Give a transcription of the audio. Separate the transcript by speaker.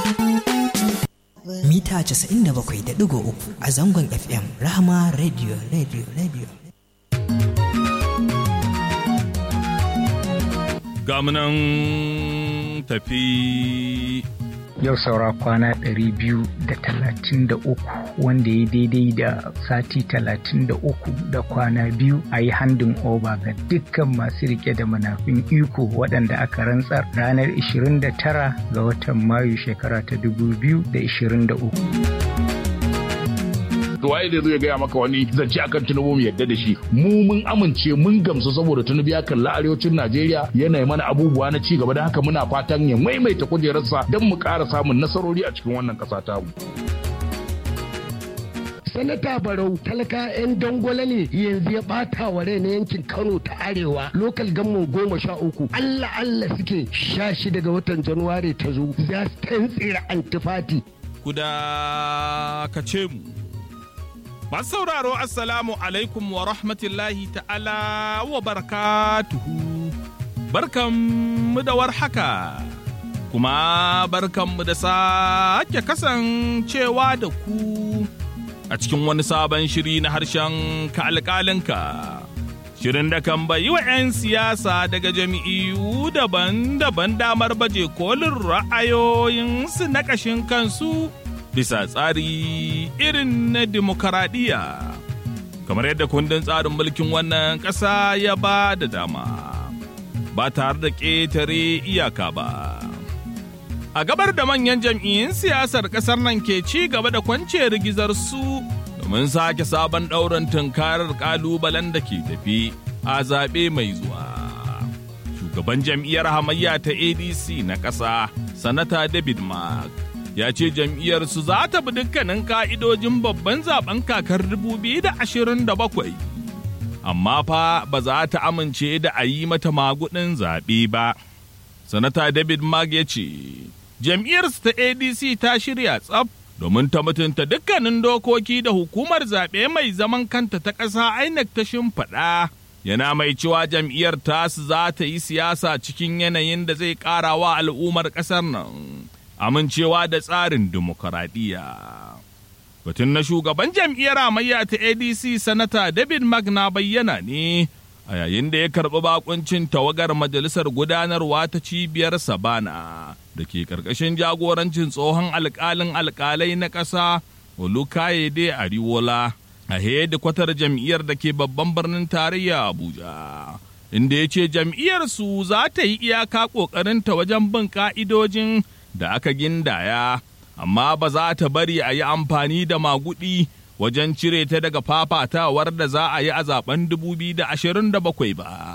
Speaker 1: mita 97.3 a zangon FM Rahama Radio Radio Radio.
Speaker 2: Gamunan tafi.
Speaker 3: Yau saura kwana 233 wanda ya daidai da sati 33 da kwana biyu a yi handin oba ga dukkan masu rike da manafin iko waɗanda aka rantsar ranar 29 ga watan Mayu shekara ta 2023.
Speaker 4: waye da zai gaya maka wani zance akan tunubu mu yadda da shi mu mun amince mun gamsu saboda tunubu ya kalla arewacin najeriya yana mana abubuwa na ci gaba da haka muna fatan ya maimaita kujerarsa don mu ƙara samun nasarori a cikin wannan ƙasa tamu.
Speaker 5: sanata barau talaka 'yan dangwale ne yanzu ya bata wa rai na yankin kano ta arewa lokal gamman goma sha uku allah allah suke sha shi daga watan januwari ta zo za su tantsira antifati
Speaker 2: Kuda ka ce mu. Masu sauraro Assalamu alaikum wa rahmatullahi ta'ala wa barakatuhu. Barkanmu da warhaka. Kuma barkanmu da sake kasancewa da ku a cikin wani sabon shiri na harshen ka alƙalinka. Shirin da kan bayi wa 'yan siyasa daga jami'u daban-daban damar baje kolin ra'ayoyinsu na ƙashin kansu bisa tsari irin na demokaradiyya. Kamar yadda kundin tsarin mulkin wannan ƙasa ya ba da dama, ba tare da ƙetare iyaka ba. A gabar da manyan jam'iyyun siyasar ƙasar nan ke ci gaba da kwance rigizar su domin sake sabon ɗaurin tunkarar ƙalubalen da ke tafi a zaɓe mai zuwa. Shugaban jam'iyyar hamayya ta ADC na ƙasa, Sanata David Mark, ya ce jam'iyyarsu za ta bi dukkanin ka'idojin babban zaben kakar 2027. Amma fa ba za ta amince da a yi mata magudin zaɓe ba. Sanata David Mark ya ce, jam'iyyarsu ta ADC ta shirya tsaf domin ta mutunta dukkanin dokoki da hukumar zaɓe mai zaman kanta ta ƙasa INEC ta shimfiɗa. Yana mai cewa jam'iyyar tasu za ta yi siyasa cikin yanayin da zai ƙara wa al'ummar ƙasar nan. amincewa da tsarin dimokuraɗiyya. Batun na shugaban jam'iyyar amayya ta ADC Sanata David Magna bayyana ne a yayin da ya karɓi bakuncin tawagar majalisar gudanarwa ta cibiyar Sabana da ke ƙarƙashin jagorancin tsohon alƙalin alƙalai na ƙasa Olukayede Ariwola a hedikwatar jam'iyyar da ke babban birnin tarayya Abuja. Inda ya ce jam'iyyarsu za ta yi iyaka ƙoƙarinta wajen bin ƙa'idojin da aka gindaya, amma ba za ta bari a yi amfani da magudi wajen cire ta daga fafatawar da za a yi a zaben 2027 ba.